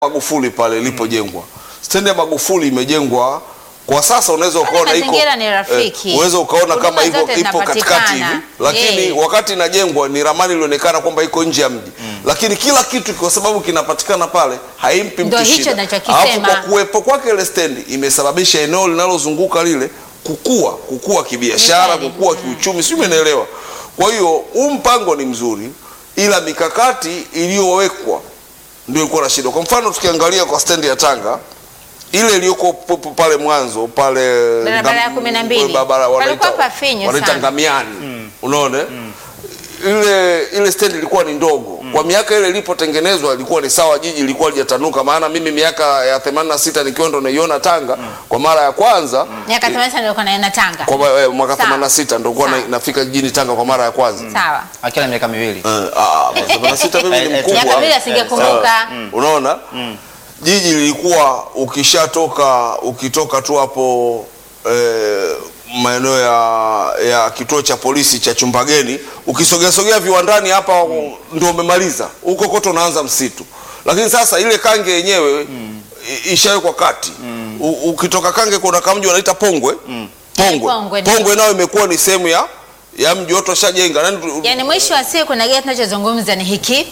Magufuli pale ilipojengwa. Stendi ya Magufuli imejengwa kwa sasa, unaweza ukaona iko mazingira ni rafiki. unaweza ukaona Huduma kama iko zote ipo katikati hivi, zinapatikana. lakini Eh. wakati inajengwa ni ramani ilionekana kwamba iko nje ya mji, lakini kila kitu kwa sababu kinapatikana pale haimpi Ndio mtu hicho shida. ninachokisema. Alafu kwa kuwepo kwake ile stendi imesababisha eneo linalozunguka lile kukua, kukua kibiashara, Ni kweli. kukua kiuchumi, sio? Umeelewa? Kwa hiyo huu mpango ni mzuri, ila mikakati iliyowekwa ndio ilikuwa na shida. Kwa mfano tukiangalia kwa stendi ya Tanga ile iliyoko p- p- pale mwanzo pale Barabara ya Ngam- kumi na mbili. barabara Palikuwa wanaita- pafinyu wanaita sana. Ngamiani, unaona ile ile stendi ilikuwa ni ndogo kwa miaka ile ilipotengenezwa, ilikuwa ni sawa, jiji ilikuwa lijatanuka. Maana mimi miaka ya 86 nikiwa ndo naiona Tanga kwa mara ya kwanza Miaka 80 nilikuwa naenda Tanga. kwa ma- eh, mwaka Sawa. 86 ndo kuwa Sawa. nafika jijini Tanga kwa mara ya kwanza. Sawa. akiwa na miaka miwili Eh, ah, 86 mimi ni Eh, eh, mkubwa. Miaka miwili asingekumbuka. Sawa. Unaona, jiji lilikuwa ukishatoka ukitoka tu hapo eh, maeneo ya, ya kituo cha polisi cha Chumbageni ukisogea sogea viwandani hapa ndio umemaliza huko kote, unaanza msitu. Lakini sasa ile Kange yenyewe i- ishawekwa kati. U, ukitoka Kange kuna kamji wanaita Pongwe Pongwe Pongwe, ndio. Pongwe nayo imekuwa ni sehemu ya ya mji wote washajenga. Nani tu- Yaani mwisho wa siku na gari tunachozungumza ni hiki.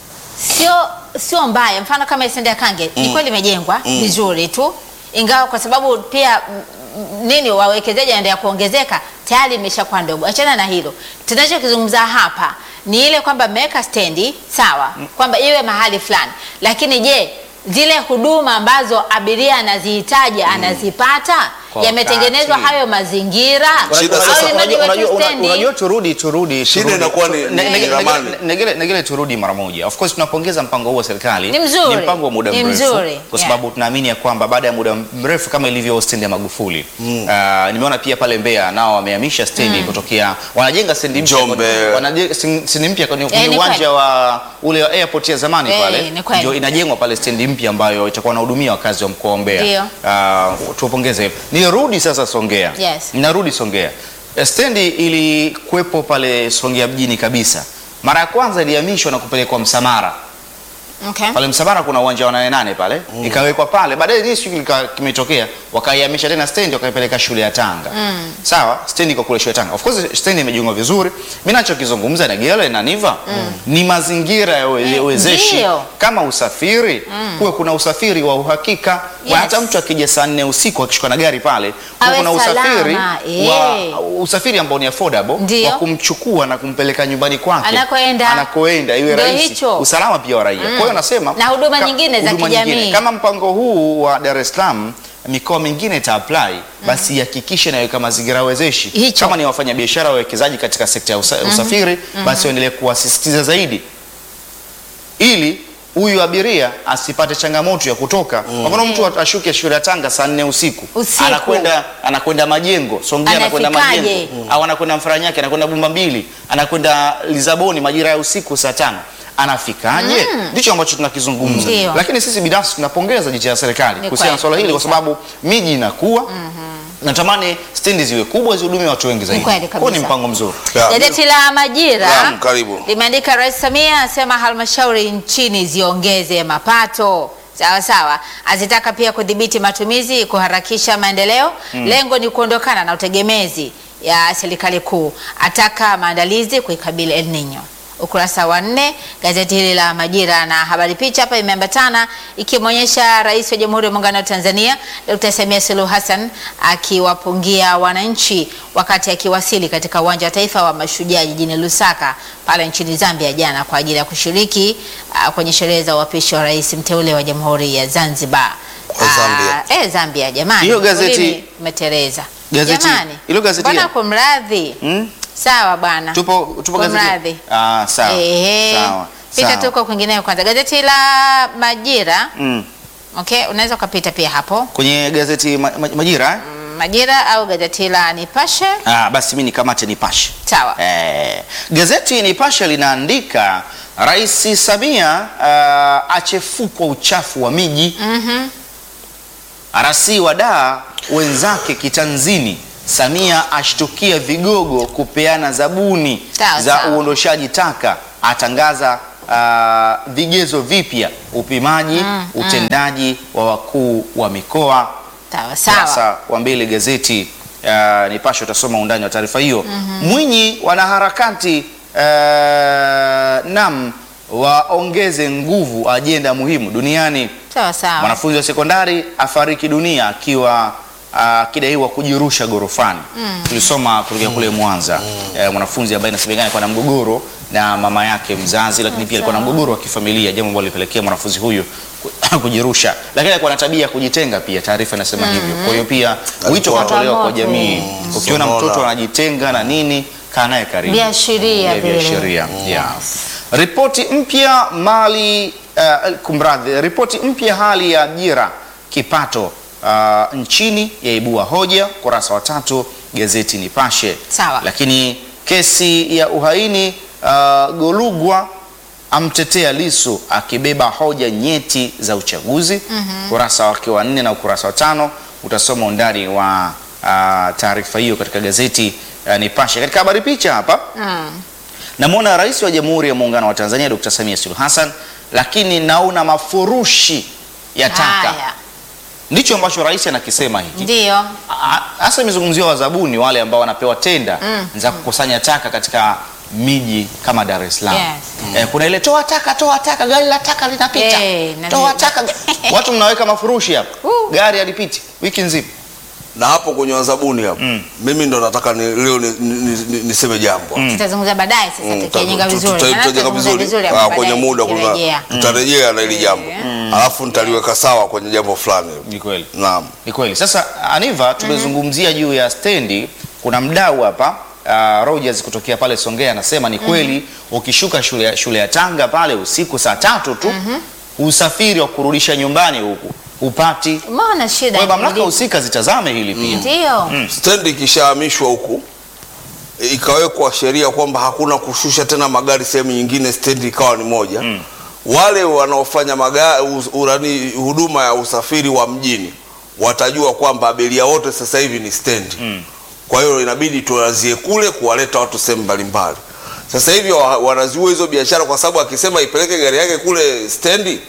Sio sio mbaya. Mfano kama stendi ya Kange ni kweli imejengwa vizuri tu. Ingawa kwa sababu pia mm, mm, nini wawekezaji wanaendelea kuongezeka tayari imeshakuwa ndogo. Achana na hilo. Tunachokizungumza hapa ni ile kwamba mmeweka stendi sawa, kwamba iwe mahali fulani. Lakini je, zile huduma ambazo abiria anazihitaji anazipata? Kwa Yametengenezwa wakati. hayo mazingira? Shida Au sasa- ni mradi Unajua- wa tu unajua- una- stendi? unajua turudi turudi Shida turudi. inakuwa ni- Ne- ni ne- ne- ramani. negele- negele turudi mara moja of course tunapongeza mpango huu wa serikali Ni mzuri. mpango wa muda Ni mrefu mzuri. kwa Yeah. sababu tunaamini ya kwamba baada ya muda mrefu kama ilivyo stendi ya Magufuli Ah, nimeona pia pale Mbeya nao wamehamisha stendi kutokea wanajenga stendi mpya Njombe. wanajenga stendi mpya kwenye Eh, kwenye ni uwanja kweli. wa ule wa airport ya zamani Eh, pale ni kweli. ndio inajengwa pale stendi mpya ambayo itakuwa inahudumia wakazi wa mkoa wa Mbeya Ndio. Ah, tuwapongeze nirudi sasa Songea Yes. Narudi Songea. Eh, Stendi ilikuwepo pale Songea mjini kabisa. Mara ya kwanza ilihamishwa na kupelekwa Msamara. Okay. Pale Msamara kuna uwanja wa nane nane pale. Ikawekwa pale. Baadaye hii shughuli ika- kimetokea, wakaihamisha tena stendi wakaipeleka shule ya Tanga. Sawa? Stendi iko kule shule ya Tanga. Of course stendi imejengwa vizuri. Mimi nachokizungumza na Gele na Niva ni mazingira ya we- Eh, wezeshi ndio. kama usafiri kuwe kuna usafiri wa uhakika Yes. Wa hata mtu akija saa nne usiku akishuka na gari pale kuwe Awe kuna usafiri salama, wa eh. usafiri ambao ni affordable Ndio. wa kumchukua na kumpeleka nyumbani kwake Anakoenda. anakoenda iwe Ndio rahisi hicho. usalama pia wa raia. Kwa hiyo nasema Na huduma ka- nyingine za huduma kijamii. nyingine. kama mpango huu wa Dar es Salaam mikoa mingine ita apply basi ihakikishe naweka mazingira wezeshi Hicho. kama ni wafanya biashara wawekezaji katika sekta ya usa, usafiri basi waendelee kuwasisitiza zaidi ili huyu abiria asipate changamoto ya kutoka. Kwa mfano mtu ashuke shule ya Tanga saa nne usiku, Usiku. anakwenda anakwenda Majengo, Songea anakwenda Anafikaje? Majengo au anakwenda Mfaranyaki, anakwenda Bumba mbili, anakwenda Lisaboni majira ya usiku saa tano anafikaje? Ndicho ambacho tunakizungumza, Ndio. lakini sisi binafsi tunapongeza jitihada ya serikali Ni kuhusiana na kweli swala hili, kwa kabisa. sababu miji inakuwa natamani stendi ziwe kubwa zihudumie watu wengi zaidi. kweli Kwa hiyo ni kabisa. mpango mzuri. Ya. Gazeti la Majira Naam, karibu. limeandika Rais Samia asema halmashauri nchini ziongeze mapato. Sawa sawa, azitaka pia kudhibiti matumizi, kuharakisha maendeleo. Lengo ni kuondokana na utegemezi ya serikali kuu. Ataka maandalizi kuikabili El Nino. Ukurasa wa nne gazeti hili la Majira na habari picha hapa imeambatana ikimwonyesha Rais wa Jamhuri ya Muungano wa Tanzania Dr. Samia Suluhu Hassan akiwapungia wananchi wakati akiwasili katika uwanja wa taifa wa Mashujaa jijini Lusaka pale nchini Zambia jana kwa ajili ya kushiriki ah, kwenye sherehe za uapishi wa rais mteule wa Jamhuri ya Zanzibar. Kwa Zambia. Ah, eh, Zambia jamani. Hiyo gazeti- Ulimi umeteleza. Gazeti- Jamani. hilo gazeti Bwana ya- kumradhi. Hmm? Sawa bwana. Tupo tupo gazeti. Kumradhi. Ah, sawa. Ehe. Sawa. Pita sawa. tuko kwingineo kwanza. Gazeti la Majira. Mm. Okay, unaweza ukapita pia hapo. Kwenye gazeti ma, ma, Majira eh? Majira au gazeti la Nipashe. Ah, basi mimi nikamate Nipashe. Sawa. Eh, gazeti Nipashe linaandika Rais Samia uh, achefukwa uchafu wa miji. Mhm. RC wa daa wenzake kitanzini. Samia ashtukia vigogo kupeana zabuni Sawa, za sawa. uondoshaji taka, atangaza ah, vigezo vipya upimaji utendaji wa wakuu wa mikoa Sawa sawa. Ukurasa wa mbili gazeti uh, Nipashe utasoma undani wa taarifa hiyo. Mwinyi, wanaharakati uh, nam waongeze nguvu ajenda muhimu duniani. Sawa sawa. Mwanafunzi wa sekondari afariki dunia akiwa akidaiwa kujirusha gorofani. Tulisoma kutokea kule Mwanza eh, mwanafunzi ambaye inasemekana alikuwa na mgogoro na mama yake mzazi, lakini pia alikuwa na mgogoro wa kifamilia, jambo ambalo lilipelekea mwanafunzi huyu ku- kujirusha, lakini alikuwa na tabia ya kujitenga pia, taarifa inasema hivyo. Kwa hiyo pia wito unatolewa kwa Changamoto. jamii, ukiona Sonona. mtoto anajitenga na nini, kaa naye karibu Viashiria Eh, vile. viashiria, yeah. Yes. Ripoti mpya mali uh, kumradhi, ripoti mpya hali ya ajira kipato uh, nchini yaibua hoja, kurasa wa tatu gazeti Nipashe. Sawa. Lakini kesi ya uhaini uh, Golugwa amtetea Lisu akibeba hoja nyeti za uchaguzi. Ukurasa wake wa nne na ukurasa wa tano utasoma undani wa uh, taarifa hiyo katika gazeti uh, Nipashe. Katika habari picha hapa Mm. namwona Rais wa Jamhuri ya Muungano wa Tanzania Dr. Samia Suluhu Hassan, lakini naona mafurushi ya taka. Haya. Ndicho ambacho rais anakisema hiki. Ndio. A- Hasa imezungumziwa wazabuni wale ambao wanapewa tenda za kukusanya taka katika miji kama Dar es Salaam. Yes. Eh, kuna ile toa taka, toa taka, gari la taka linapita. Eh, na toa vile- taka. Watu mnaweka mafurushi hapa. Uh. Gari halipiti wiki nzima. na hapo kwenye wazabuni hapo mimi ndo nataka ni, leo ni- ni- ni- niseme jambo Tutazungumza baadaye sasa Mm, tukijenga tuta- vizuri. tuta- Maana tutajenga tutazungumza vizuri hapo Ah, baadaye kwenye muda tukirejea. kuna- tutarejea na hili jambo alafu nitaliweka sawa kwenye jambo fulani Ni kweli. naam Ni kweli. Sasa Aniva, tumezungumzia juu ya stendi. Kuna mdau hapa uh, Rogers kutokea pale Songea anasema ni kweli ukishuka shule, ya- shule ya Tanga pale usiku saa tatu tu usafiri wa kurudisha nyumbani huku upati. Umeona shida. Kwa hiyo mamlaka ilipo. husika zitazame hili pia. Ndio. stendi ikishahamishwa huku ikawekwa sheria kwamba hakuna kushusha tena magari sehemu nyingine, stendi ikawa ni moja wale wanaofanya magari urani huduma ya usafiri wa mjini watajua kwamba abiria wote sasa hivi ni stendi kwa hiyo inabidi tuanzie kule kuwaleta watu sehemu mbalimbali. Sasa hivi wa- wanaziua hizo biashara kwa sababu akisema ipeleke gari yake kule stendi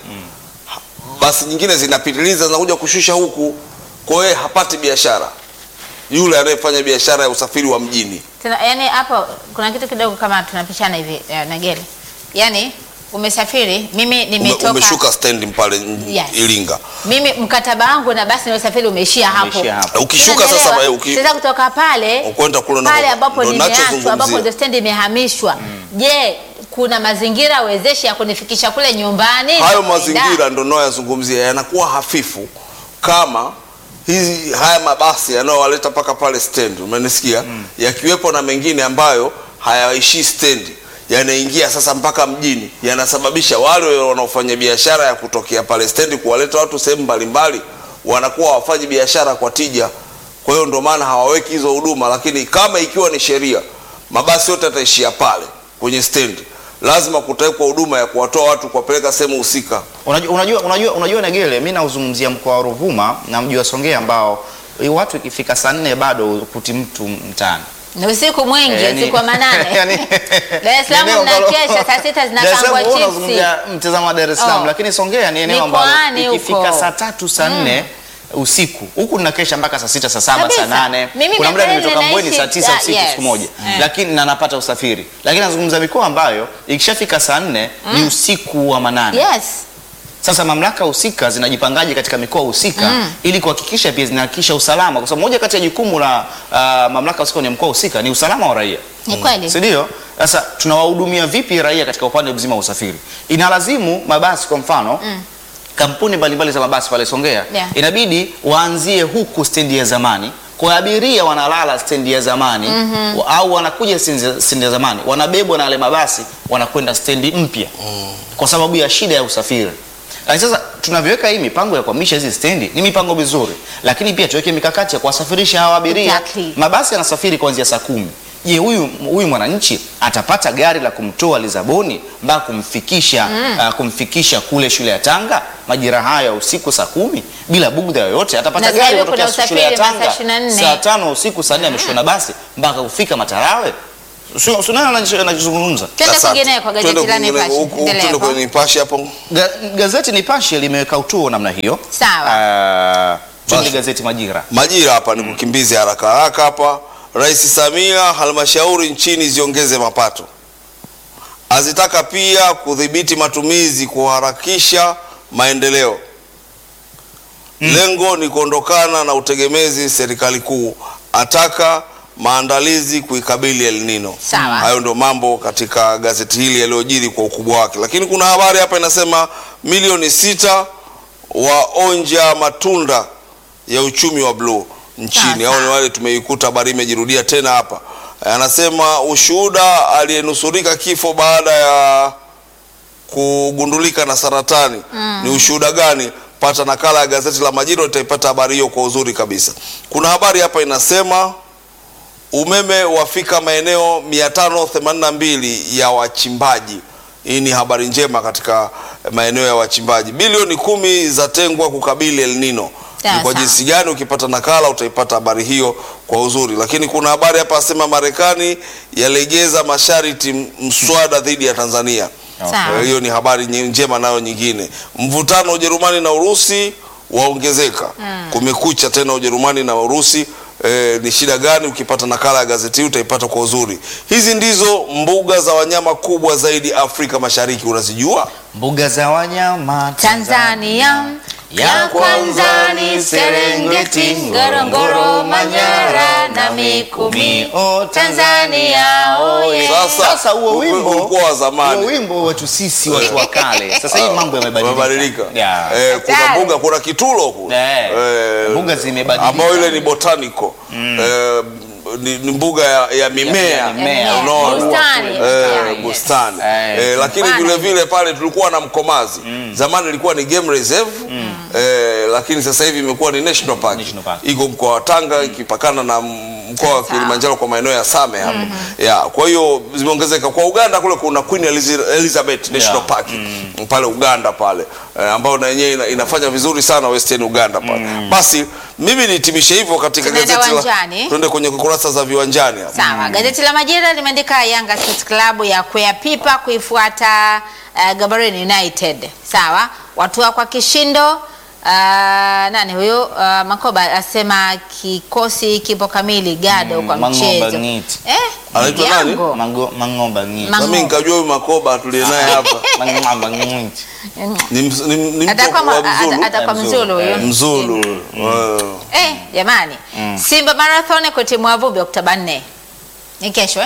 basi nyingine zinapitiliza zinakuja kushusha huku, kwa hiyo hapati biashara yule anayefanya biashara ya usafiri wa mjini. Tena yani hapo kuna kitu kidogo kama tunapishana hivi eh, Nageli. Yaani umesafiri, mimi Ume, nimetoka umeshuka stendi pale n- Yes. Iringa, mimi mkataba wangu na basi na usafiri umeishia hapo. Umeishia hapo. ukishuka Unaelewa? sasa eh, uki, Sasa kutoka pale ukwenda kule pale nako- ambapo ndo nimeachwa ambapo nachozungumzia. ndio stendi imehamishwa. Je, kuna mazingira wezeshi ya kunifikisha kule nyumbani? hayo Na mazingira ndo nayoyazungumzia yanakuwa hafifu kama hizi haya mabasi yanayowaleta mpaka pale stendi, umenisikia? Yakiwepo na mengine ambayo hayaishii stendi yanaingia sasa mpaka mjini, yanasababisha wale wanaofanya biashara ya kutokea pale stendi kuwaleta watu sehemu mbalimbali, wanakuwa wafanyi biashara kwa tija. Kwa hiyo ndio maana hawaweki hizo huduma, lakini kama ikiwa ni sheria, mabasi yote yataishia pale kwenye stendi, lazima kutawekwa huduma ya kuwatoa watu kuwapeleka sehemu husika. Unajua, unajua, unajua, unajua Negele, mimi nauzungumzia mkoa wa Ruvuma na mji wa Songea ambao eh, watu ikifika saa nne bado kuti mtu mtaani. Ni usiku mwingi, Eh, yani- usiku wa manane. yani- Dar es Salaam ni eneo ambalo- mnakesha, saa sita Dar es zinapangwa Salaam wewe chipsi. unazungumzia mtazamo wa Dar es Salaam, Oh. lakini Songea ni eneo ambalo Mikoani huko. ikifika saa tatu saa nne usiku huku tunakesha mpaka saa sita saa saba Kabisa. saa nane Mimi kuna muda Mbembele nimetoka Mbweni naishi- saa tisa ah, usiku yes. siku moja Eh. lakini na napata usafiri, lakini nazungumza mikoa ambayo ikishafika saa nne ni usiku wa manane. Yes. Sasa mamlaka husika zinajipangaje katika mikoa husika ili kuhakikisha pia zinahakikisha usalama, kwa sababu moja kati ya jukumu la uh, mamlaka husika kwenye mkoa husika ni usalama wa raia, Ni kweli. si ndio? Sasa tunawahudumia vipi raia katika upande mzima wa usafiri? Inalazimu mabasi kwa mfano kampuni mbalimbali za mabasi pale Songea Yeah. inabidi waanzie huku stendi ya zamani kwa abiria wanalala stendi ya zamani wa- au wanakuja stendi stendi ya zamani wanabebwa na wale mabasi wanakwenda stendi mpya kwa sababu ya shida ya usafiri. Lakini sasa tunavyoweka hii mipango ya kuhamisha hizi stendi ni mipango mizuri, lakini pia tuweke mikakati ya kuwasafirisha hawa abiria. Exactly. Mabasi yanasafiri kuanzia saa kumi. Je, huyu huyu mwananchi atapata gari la kumtoa Lisaboni mpaka kumfikisha ah, kumfikisha kule shule ya Tanga majira haya ya usiku saa kumi bila bugdha yoyote? Atapata Na sasa gari hivi kuna kutokea shule ya usafiri masaa Tanga 24. saa tano usiku saa nne ameshuka na basi mpaka kufika Matarawe? Sio sio nani anacho- anachozungumza. Twende Asante. kwingineko, Twende gazeti la kwingineko. Nipashe. Huku- Endelea Twende hapo. kwenye Nipashe hapo. Ga, gazeti Nipashe limeweka utuo namna hiyo. Sawa. Ah, twende Basi. gazeti Majira. Majira hapa ni kukimbize haraka haraka hapa. Rais Samia, halmashauri nchini ziongeze mapato, azitaka pia kudhibiti matumizi, kuharakisha maendeleo. Lengo ni kuondokana na utegemezi serikali kuu, ataka maandalizi kuikabili El Nino. Sawa. Hayo ndio mambo katika gazeti hili yaliyojiri kwa ukubwa wake, lakini kuna habari hapa inasema milioni sita waonja matunda ya uchumi wa bluu nchini. Sawa. Hao ni wale tumeikuta habari imejirudia tena hapa. Anasema ushuhuda aliyenusurika kifo baada ya kugundulika na saratani ni ushuhuda gani? Pata nakala ya gazeti la Majira, utaipata habari hiyo kwa uzuri kabisa. Kuna habari hapa inasema umeme wafika maeneo 582 ya wachimbaji. Hii ni habari njema katika maeneo ya wachimbaji. Bilioni kumi zatengwa kukabili El Nino. Sawa, Ni kwa sawa. jinsi gani? Ukipata nakala utaipata habari hiyo kwa uzuri. Lakini kuna habari hapa asema Marekani yalegeza masharti m- mswada dhidi ya Tanzania. Sawa. Eh, Hiyo ni habari nye- njema nayo nyingine. Mvutano Ujerumani na Urusi waongezeka. Kumekucha tena Ujerumani na Urusi. E, ni shida gani? Ukipata nakala ya gazeti hii utaipata kwa uzuri. Hizi ndizo mbuga za wanyama kubwa zaidi Afrika Mashariki, unazijua? Mbuga za wanyama Tanzania ya kwanza ni Serengeti, Ngorongoro, Manyara na Mikumi. Oh, Tanzania oye. Sasa, Sasa huo ulikuwa- wimbo ulikuwa wa zamani. huo wimbo wetu sisi watu wa kale. Sasa hii mambo yamebadilika. Yamebadilika. Yeah. Eh, kuna Hatari. mbuga, kuna kitulo kule. Eh, Eh, mbuga zimebadilika. Ambayo ile ni botanical. Eh, ni, ni mbuga ya, ya mimea. ya mimea. Unaona? Bustani. Eh, Yeah, bustani. yes. Eh, lakini Bustani. vile vile pale tulikuwa na Mkomazi. Zamani ilikuwa ni game reserve. Eh, lakini sasa hivi imekuwa ni national park. National park. Iko mkoa wa Tanga ikipakana na mkoa wa Sawa. Kilimanjaro kwa maeneo ya Same hapo. Ya, kwa hiyo zimeongezeka. Kwa Uganda kule kuna Queen Eliz- Elizabeth National Yeah. Park pale Uganda pale eh, ambao na yenyewe ina, inafanya vizuri sana Western Uganda pale. Basi mimi nihitimishe hivyo katika Tunaenda gazeti la uwanjani. tuende kwenye kurasa za viwanjani hapa. Sawa, gazeti la Majira limeandika Yanga Sports Club ya kwea pipa kuifuata uh, Gaborone United. Sawa, watua kwa kishindo. Uh, nani huyo? Uh, Makoba asema kikosi kipo kamili gado kwa Mang'oba mchezo. Ngiti. Eh, Anaitwa nani? Yango. Mango, mang'omba ngiti. Ma- Na mimi nikajua huyu Makoba tulie naye hapa Mang'omba ngiti. ni, ms- ni, ni mtu Atakuwa wa ma- Mzulu. ata- atakuwa Mzulu. Mzulu huyo. Mzulu. Eh, Eh, jamani. Simba Marathon kutimua vumbi Oktoba 4. Ni kesho eh?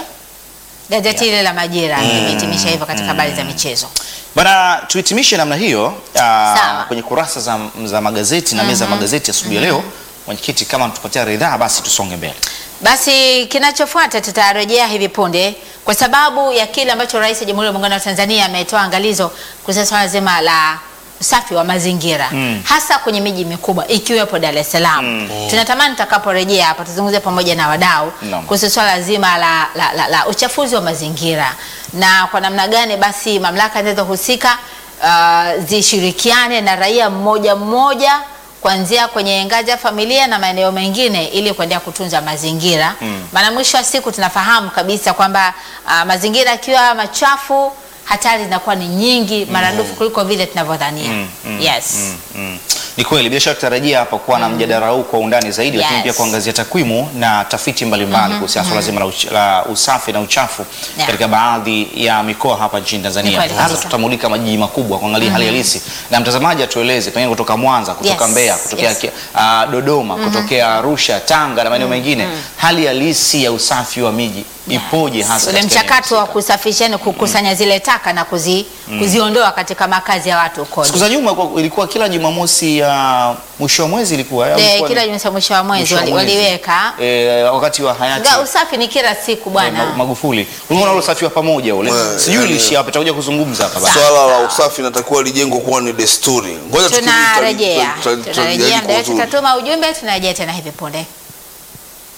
Gazeti ile la Majira limehitimisha hivyo katika habari za michezo. Bana, tuhitimishe namna hiyo Sawa. ah, kwenye kurasa za, za magazeti na meza ya magazeti asubuhi ya leo. Mwenyekiti, kama tupatia ridhaa, basi tusonge mbele. Basi kinachofuata tutarejea hivi punde kwa sababu ya kile ambacho Rais wa Jamhuri ya Muungano wa Tanzania ametoa angalizo kuhusu swala zima la usafi wa mazingira hasa kwenye miji mikubwa ikiwepo Dar es Salaam. Tunatamani tutakaporejea hapa tuzungumze pamoja na wadau Naam. kuhusu swala zima la, la, la, la uchafuzi wa mazingira na kwa namna gani basi mamlaka zinazohusika uh, zishirikiane na raia mmoja mmoja kuanzia kwenye ngazi ya familia na maeneo mengine ili kuendelea kutunza mazingira. Maana mwisho wa siku tunafahamu kabisa kwamba uh, mazingira yakiwa machafu hatari zinakuwa ni nyingi maradufu kuliko vile tunavyodhania. Yes. Mm. Ni kweli bila shaka tutarajia hapa kuwa na mjadala huu kwa undani zaidi, lakini Yes. pia kuangazia takwimu na tafiti mbalimbali kuhusiana na swala zima la, uch la usafi na uchafu Yeah. katika baadhi ya mikoa hapa nchini Ni Tanzania. kweli Hasa kabisa. tutamulika majiji makubwa kuangalia hali halisi, na mtazamaji atueleze pengine kutoka Mwanza, kutoka Yes. Mbeya, kutokea Yes. ki- ah, Dodoma, kutokea Arusha, Tanga na maeneo mengine, hali halisi ya usafi wa miji ipoje hasa Ule katika eneo mchakato wa husika? kusafisha ni kukusanya zile taka na kuzi, kuziondoa katika makazi ya watu kodi. Siku za nyuma ilikuwa- ilikuwa kila Jumamosi ya mwisho wa mwezi ilikuwa au Eh, ilikuwa kila ni- Jumamosi mwisho wa mwezi mwisho wa wali- mwezi? waliweka eh, wakati wa hayati Ga, usafi ni kila siku Ma- bwana. Magufuli. Unaona ule usafi wa pamoja ule. Eh, Sijui yani- ilishia hapa tutakuja kuzungumza hapa baadaye. Swala la usafi natakiwa lijengwe kuwa ni desturi. Ngoja tukirudi tuta- Tunarejea, tuta- tuta- tunarejea tutajadili muda kwa wetu, uzuri. tutatuma ujumbe, tunarejea tena hivi punde.